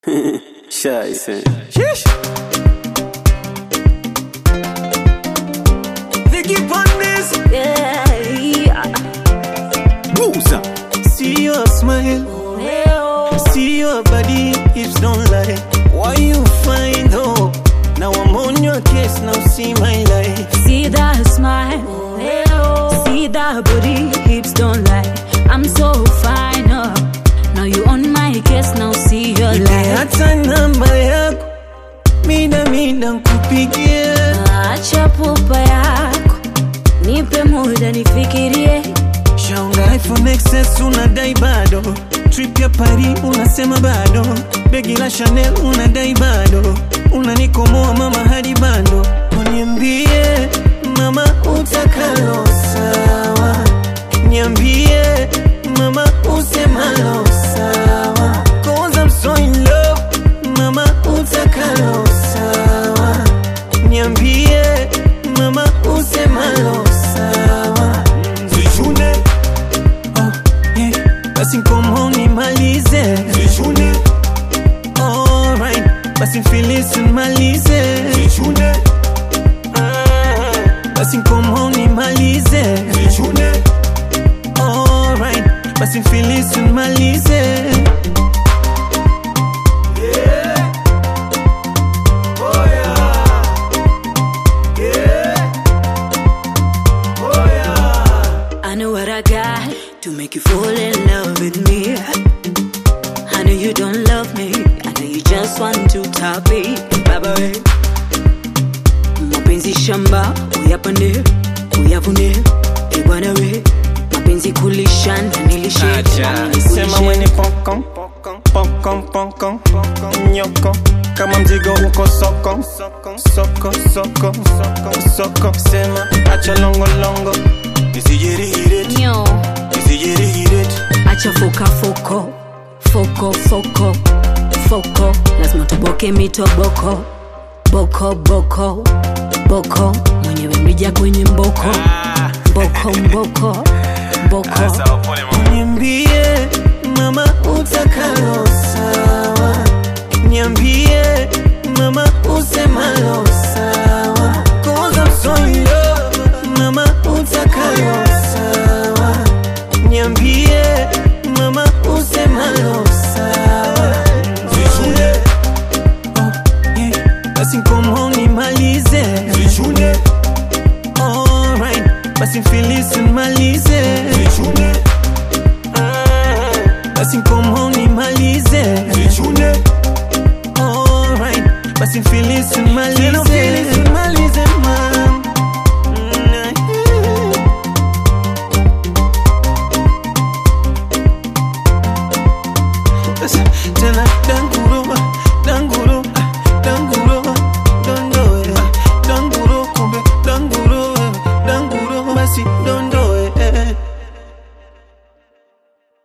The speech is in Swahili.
Scheiße. Sheesh. Vicky Pondes. Yeah. Booza. See your smile. See your body. Hips don't lie. Why you find hope? Now I'm on your case. Now see my life. See that smile. See that body, hips don't lie. I'm so fine. Oh. Now you on my case, now see your Nipe life. hata namba yako. Mida mida nkupigie. Acha pupa yako, nipe muda nifikirie. Shaunga iPhone XS unadai bado. Trip ya Paris unasema bado. Begi la Chanel unadai bado. Unanikomoa mama hadi bando. Uniambie mama utakalo sawa. Niambie mama usemalo sawa. Cause I'm so in love. Mama utakalo sawa. Niambie mama usemalo sawa. Zichune Oh, yeah. Basi nkomo nimalize Zichune Alright Basi mfilisi nimalize Zichune Basi nkomo nimalize Zichune Alright Basi mfilisi nimalize I know what I got to make you fall in love with me. I know you don't love me. I know you just want to top it. Baba we. Mapenzi shamba, uyapande, uyavune. Eh bwana we. Mapenzi kulishana, nilishe. Acha Sema mwenye pokon Pokon pokon Nyoko Kama mzigo uko soko Soko soko soko Sema acha longo longo Nisijirihirit Nyo. Nisijirihirit acha foka foko foko foko foko lazima toboke mitoboko boko boko boko mwenyewe mrija kwenye mboko mboko mboko mboko Niambie mama utakalo sawa Niambie mama usemalo sawa Cause I'm so in love Mama utakalo sawa Niambie mama usemalo sawa Zichune Oh yeah Basi nkomo nimalize Zichune Alright Basi mfilisi nimalize Zichune basi nkomo nimalize Zichune Alright Basi mfilisi nimalize